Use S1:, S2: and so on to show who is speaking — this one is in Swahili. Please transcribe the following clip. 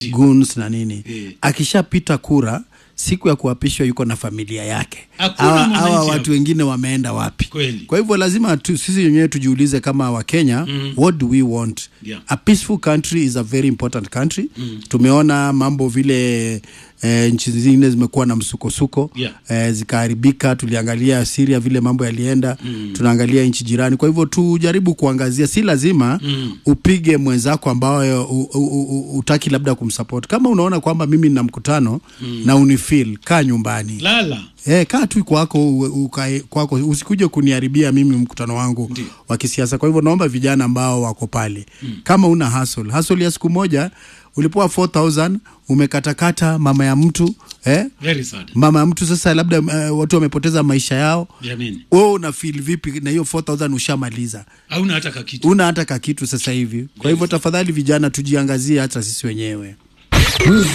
S1: goons na nini
S2: Eh.
S1: akishapita kura siku ya kuapishwa yuko na familia yake
S2: Hakuna
S1: hawa
S2: mwananchi
S1: hawa
S2: hapo.
S1: watu wengine wameenda wapi
S2: Kweli.
S1: kwa hivyo lazima tu, sisi wenyewe tujiulize kama wakenya mm. what do we want
S2: Yeah.
S1: a peaceful country is a very important country mm. tumeona mambo vile eh, nchi zingine zimekuwa na msukosuko
S2: Yeah.
S1: eh, zikaharibika tuliangalia siria vile mambo yalienda mm. tunaangalia nchi jirani kwa hivyo tujaribu kuangazia si lazima mm. upige mwenzako ambayo u- u- u- utaki labda kumsupport kama unaona kwamba mimi nina mkutano mm. na unifil kaa nyumbani
S2: lala
S1: Eh, kaa tu kwako u- ukae kwako usikuje kuniharibia mimi mkutano wangu
S2: Ndiyo.
S1: wa kisiasa. Kwa hivyo naomba vijana ambao wako pale mm. kama una hustle, hustle ya siku moja ulipoa 4000 umekatakata mama ya mtu eh?
S2: very sad
S1: mama ya mtu sasa labda uh, watu wamepoteza maisha yao
S2: jamani
S1: wewe una feel vipi na hiyo 4000 ushamaliza
S2: hauna hata kakitu
S1: una hata kakitu sasa hivi kwa hivyo tafadhali vijana tujiangazie hata sisi wenyewe